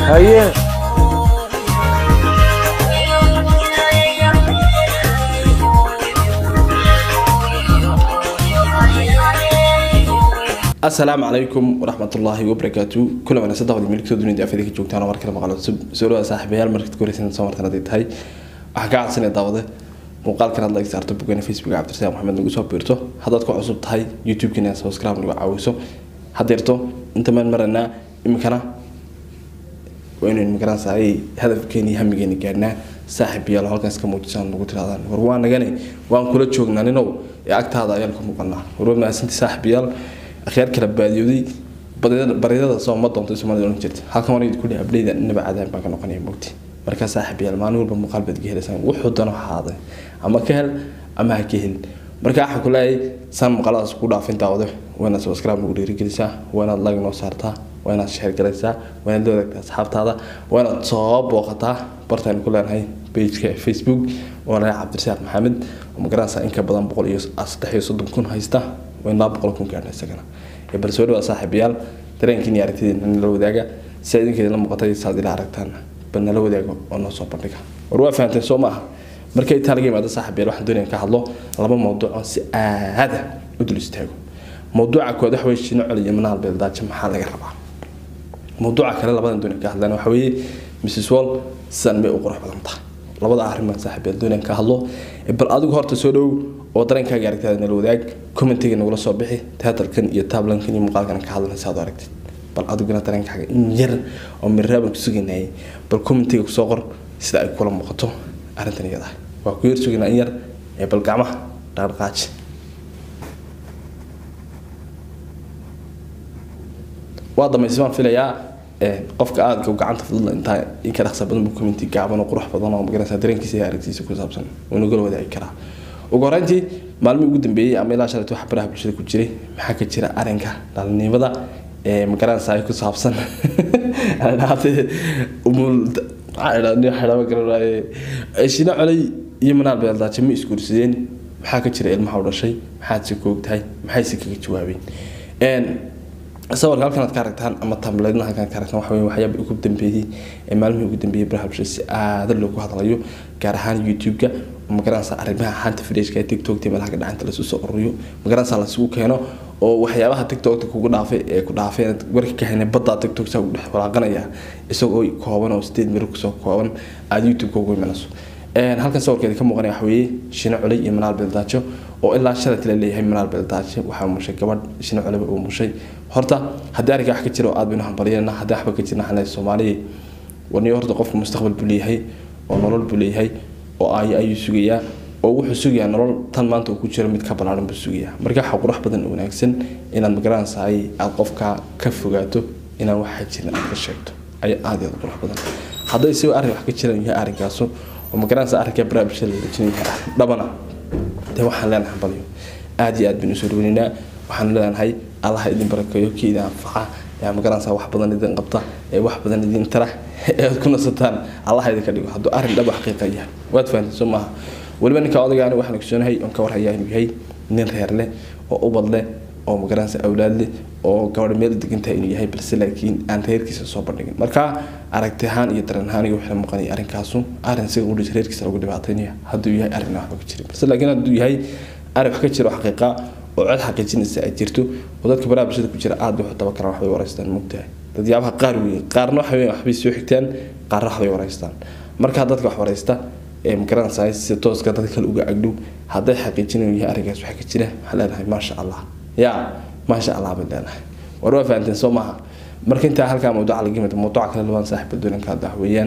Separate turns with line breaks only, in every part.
haye
asalaamu calaykum waraxmatullaahi wabarakaatu kula wanaagsan dabadi meelkasoo dunida afida ka joogtaan oo mar kale maqlo cusub soo dhawaad saaxiibayaal markaad koreysan soo martan haday tahay waxaan ka cadsanaya daawade muuqaalkan aad like saarto bogana facebooka cabdirasaaq maxamed nagu soo biirto haddaad ku cusub tahay youtube-kan inaad subscribe nagu caawiso hadeerto inta maan maranaa iminkana waa inaynu magaranaysaay hadafkeeni iyo hamigeeni gaadhnaa saaxiibayaal halkaas ka muujisaan nagu tirahdaan war waa nagane waan kula joognaa ninow ee agtaada ayaan ka muuqanaa warwa mahadsanti saaxiibayaal akhyaar kala baadiyooday baryadada soo ma doonto soomaalida oran jirta halkan waan idinku dhihi abdheyda inaba cadaan baan ka noqonaya mogti markaa saaxiibayaal maalin walba muuqaal baad ka helaysaan wuxuu dano haaday ama ka hel ama ha ka helin marka waxaan ku leeyahay saan muuqaaladaas ku dhaafin daawado waa inaad subscribe nagu dhiirigelisaa waa inaad like noo saartaa waa inaad share garaysaa waa inaad la wadaagtaa asxaabtaada waa inaad soo booqataa bartaanu ku leenahay pageka facebook oo laga cabdirasaaq maxamed oo magaranaysaa in ka badan boqol iyo saddex iyo soddon kun haysta waa in laba boqol kun gaadha isagana ee bal soo dhawaa saaxiibayaal dareenkiin iyo aragtidiina nala wadaaga si idinkeeda la muuqatay saad ila aragtaan bal nala wadaago oo noo soo bandhiga war waa fahanteen soo maaha markay taa laga yimaado saaxiibayaal waxaan doonaya ka hadlo laba mawduuc oo si aada u dul istaago mawduuca koowaad waxa weye shino col iyo manaal beeldaajo maxaa laga rabaa mawduuca kale labadan doonaya ka hadlaan waxa weeye mrs wall sidan bay u qurux badan tahay labada arrin baan saaxiibayaal doonaya ka hadlo bal adigu horta soo dhow oo dareenkaaga aragtada nala wadaag commentiga nagula soo bixi teatalkan iyo taablankan iyo muuqaalkan ka hadlanaysa aad aragtid bal adiguna dareenkaaga in yar oo miraaban ku sugaynayay bal commentiga kusoo qor sida ay kula muuqato arrintan iyada waa ku yar sugaynaa in yar ee bal gacmaha dhaqdhaqaaji waa damaysay baan filayaa qofka aadka gacanta fududla intaa inka dhaqsa badan buu commenti gaaban oo qurux badan oo magaranaysa dareenkiisa iyo aragtiisa ku saabsan wuu nagala wadaagi karaa ugu horeyntii maalmihii ugu dambeeyey ama ilaa shalayto wax baraha bulshada ku jiray maxaa ka jira arrinka dhalinimada ee magaranaysa ku saabsan shino coley iyo manaal beeldaaje ma isguursadeen maxaa ka jira ilmaha u dhashay maxaad si koogtahay maxayse kaga jawaabeen sawirka halkan aad ka aragtaan ama tamleedna halkan ka aragtaan waxa weeye waxyaaba ugu dambeeyey ee maalmihii ugu dambeeyey baraha bulshada si aada loogu hadlayo gaar ahaan youtube-ka magaranaysa arrimaha xanta fidheshka ee tiktokta meelaha ka dhacanta lasu soo ururiyo magaranaysa lasugu keeno oo waxyaabaha tiktokta kugu dhaafay ee ku dhaafeen warka ka haynay badda tiktok saa ugu dhex walaaqanaya isagoo kooban oo sideed miro kusoo kooban aada youtube-ka ugu imanayso halkan sawirkeeda ka muuqanaya waxa weeye shino culey iyo manaal beeldaajo oo ilaa shalat la leeyahay manaal beeldaajo waxaa mushay gabadh shino culeba uu mushay horta haddii arrinka wax ka jiro oo aad baynu hambalyeena haddii waxba ka jirna xalay soomaaliya warniyo horta qofka mustaqbal buu leeyahay oo nolol buu leeyahay oo ay ayuu sugayaa oo wuxuu sugayaa nolol tan maanta uu ku jiro mid ka ballaaran buu sugayaa marka waxa qurux badan oo wanaagsan inaad magaranaysahay aad qofka ka fogaato inaan waxa jirin aad ka sheegto ayaa aad iyo aad qurux badan hadday si arrin wax ka jiraan yahay arrinkaasu oo magaranaysa arrinka baraha bulshada la dejinaya dhabana dee waxaan leenahay hambalyo aad iyo aad baynu usoo dhaweynaynaa waxaan leenahay allaha idin barakeeyo kii idin anfaca yaa magaranaysa wax badan idin qabta ee wax badan idin tara ee aad ku nasataan allaha idinka dhigo hadduu arrin dhab xaqiiqa yahay waad fahanteen soo maaha weliba ninka odaygaani waxaan ogsoonahay oon ka warhayaa inuu yahay nin reer leh oo ubad leh oo magaranaysa awlaad leh oo gabadha meel degantahay inuu yahay balse laakiin aan reerkiisa soo bandhigin marka aragti ahaan iyo dareen ahaan iyo waxay muuqanaya arrinkaasu arrin siga udhis reerkiisa lagu dhibaataynaya hadduu yahay arrin waxba ka jirin balse laakiin hadduu yahay arrin wax ka jiro xaqiiqa oo cod xaqiijinaysa ay jirto oo dadka baraha bulshada ku jira aad waxu tabakaraan waxbay waraystaan mugtahay dadyabaha qaar weeye qaarna waxa weeye waxbay soo xigtaan qaarna waxbay waraystaan markaa dadka wax waraysta ee magaranaysaa si tooska dad kale uga agdhow hadday xaqiijinayo yahay arrinkaas waxa ka jira waxaa leenahay maasha allah yaa maasha allah bay leenahay war waa fahanteen soo maaha marka intaa halkaa mawduuca laga yimid mawduuca kale labaan saaxiiba doonanka hadda weeyaan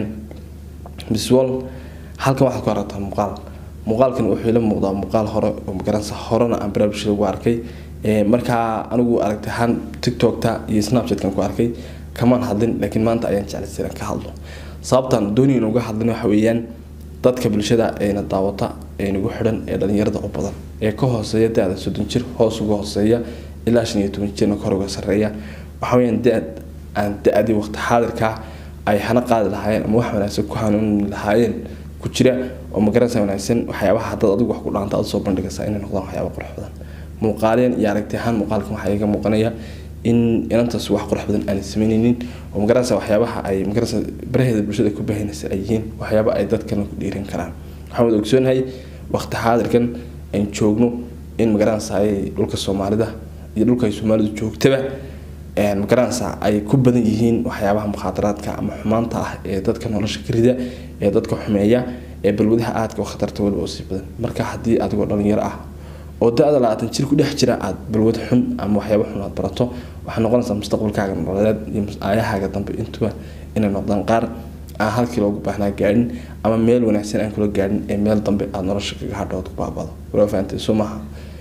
biswal halkan waxaad ku aragtaa muuqaal muuqaalkan wuxuu ila muuqdaa muuqaal hore oo magaranaysa horena aan baraha bulshada ugu arkay markaa anigu aragtay ahaan tiktokta iyo snapchatkan ku arkay kamaan hadlin laakiin maanta ayaan jeclaystay inaan ka hadlo sababtan dooniyan uga hadlin waxa weeyaan dadka bulshada eena daawata ee nagu xidhan ee dhalinyarada u badan ee ka hooseeya da-da soddon jir hoos uga hooseeya ilaa shan iyo toban jirna kor uga sarreeya waxa weeyaan da aan da-adii waqti xaadirkaa ay hana qaadi lahaayeen ama wax wanaagsan ku hanuuni lahaayeen ku jira oo magaranaysa wanaagsan waxyaabaha haddaad adigu wax ku dhaanta aad soo bandhigaysaa inay noqdaan waxyaaba qurux badan muuqaaleen iyo aragti ahaan muuqaalkan waxaa iga muuqanaya in inantaas wax qurux badan aanay sameyneynin oo magaranaysa waxyaabaha ay magaranaysa baraheeda bulshada ku baahinaysa ay yihiin waxyaaba ay dadkana ku dhiirin karaan waxaan wada ogsoonahay waqti xaadirkan aan joogno in magaranaysa ay dhulka soomaalida iyo dhulka ay soomaalidu joogtaba magaranaysa ay ku badan yihiin waxyaabaha mukhaadaraadka ama xumaanta ah ee dadka nolosha ka rida ee dadka xumeeya ee balwadaha aadka u khatarta weliba usii badan marka haddii adigoo dhalinyaro ah oo da-da labaatan jir ku dhex jira aada balwad xun ama waxyaaba xun aad barato waxay noqonaysaa mustaqbalkaaga nololeed iyo aayahaaga dambe intuba inay noqdaan qaar aan halkii loogu baahnaa gaadhin ama meel wanaagsan aan kula gaadhin ee meel dambe aada nolosha kaga hadhood ku baabado waa fahamtay soo maaha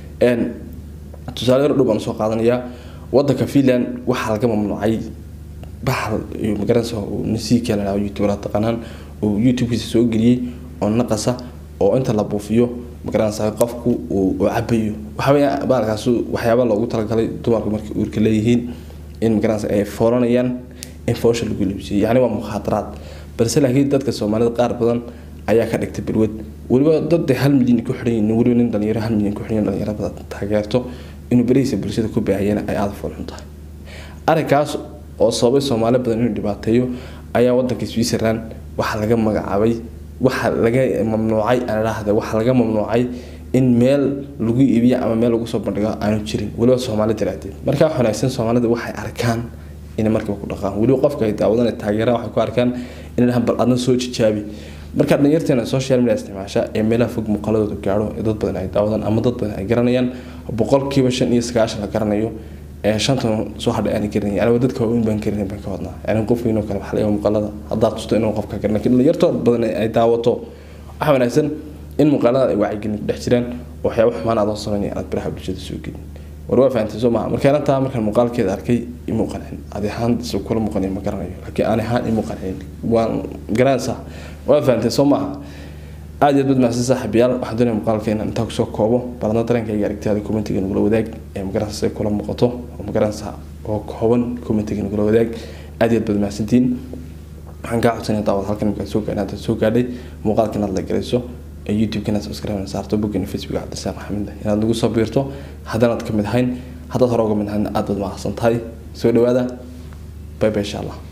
tusaale yar dhow baan soo qaadanayaa wadanka finland waxaa laga mamnuucay bahal iyo magaranaysa nasiika la youtube la taqaanaan oo youtube-kiisa soo geliyey oo naqasa oo inta la buufiyo magaranaysa qofku uu cabayo waxaweya baalkaas waxyaaba loogu talagalay dumarku markay uurka leeyihiin in magaranaysa ay foolanayaan in foosha lagu libsiyo yacni waa mukhaadaraad balse laakiin dadka soomaalida qaar badan ayaa ka dhigtay balwad weliba dad hal milyan ku xidhan yihiin weliba nin dhalinyaro hal milyan ku xidhan dhalinyaro badan taageerto inuu berihiisa bulshada ku baahiyana ay aada foolxun tahay arrinkaas oo sababay soomaali badan inuu dhibaateeyo ayaa wadanka switzerland waxaa laga magacaabay waxa laga mamnuucay aan idhaahda waxaa laga mamnuucay in meel lagu iibiyo ama meel lagu soo bandhigo aanu jirin weliba soomaali daraadeed markaa wanaagsan soomaalida waxay arkaan inay markiiba ku dhaqaan weliba qofka ay daawadan ay taageeraan waxay ku arkaan inay dhahaan bal adna soo jijaabi markaa dhalinyarteena social media isticmaasha ee meelaha fog muuqaaladooda gaadho ee dad badan ay daawadaan ama dad badan ay garanayaan boqolkiiba shan iyo sagaashan la garanayo ee shantan soo hadhay aanay garanay aniga dadka waaweyn baan garanay baan ka wadnaa yani qof weyn oo kale waxaa laga muuqaalada haddaad tusto inuu qofka garan lakin dhalinyarto badan ay daawato waxaa wanaagsan in muuqaalada ay wacyigelin ku dhex jiraan oo waxyaaba xumaan aad oo samaynaya aad baraha bulshada soo gelin war waa fahantay soo maha markaan intaa markaan muuqaalkeeda arkay imuu qancin adi ahaan si kula muuqanayo ma garanayo laakiin aan ahaan imuu qancin waan garanaysaa waa fahantay soo maaha aada iyo aad badmaadsan saaxiibayaal waxaan doonaya muuqaalka inaan intaa kusoo koobo baladna dareenkayga aragtiyaada commentiga nagula wadaag ee magaranaysa say kula muuqato oo magaranaysa oo kooban commentiga nagula wadaag aada iyo aad baad mahadsantiin waxaan kaa codsanaya daawad halkan markaad soo gaadhay intaad soo gaadhay muuqaalka inaad la garayso youtube-ka inaad subscribe saarto boggana facebook cabdisaaq maxamed inaad nagu soo biirto haddanaad ka mid ahayn haddaad hore uga mid ahayn aad baad mahadsan tahay soo dhawaada bye bye insha allah